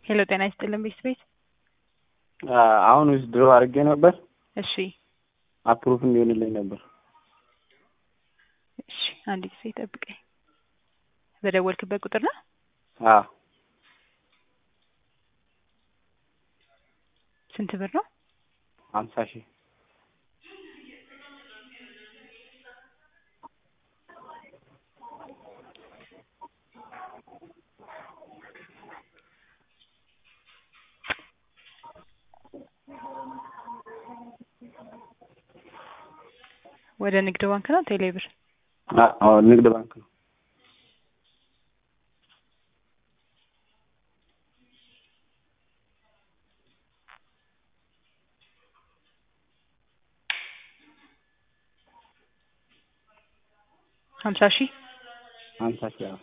ሄሎ ጤና ይስጥልን ቤት ቤት አሁን ውስጥ ድሮ አድርጌ ነበር እሺ አፕሩፍ እንዲሆንልኝ ነበር። እሺ አንድ ጊዜ ጠብቀኝ። በደወልክበት ቁጥር ነው? አዎ ስንት ብር ነው? ሀምሳ ሺህ ወደ ንግድ ባንክ ነው ቴሌ ብር? አዎ ንግድ ባንክ ነው። ሀምሳ ሺህ ሀምሳ ሺህ አዎ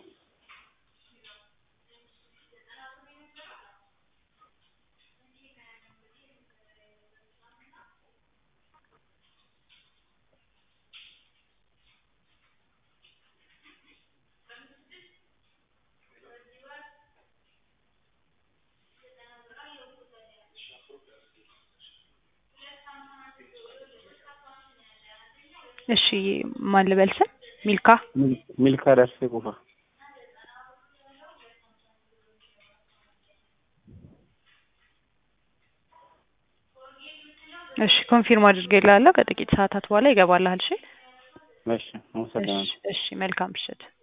እሺ ማን ልበል ስም? ሚልካ ሚልካ ደርሴ ቁፋ እሺ ኮንፊርም አድርጌልሃለሁ። ከጥቂት ሰዓታት በኋላ ይገባልሃል። እሺ እሺ አመሰግናለሁ። እሺ እሺ መልካም ምሽት።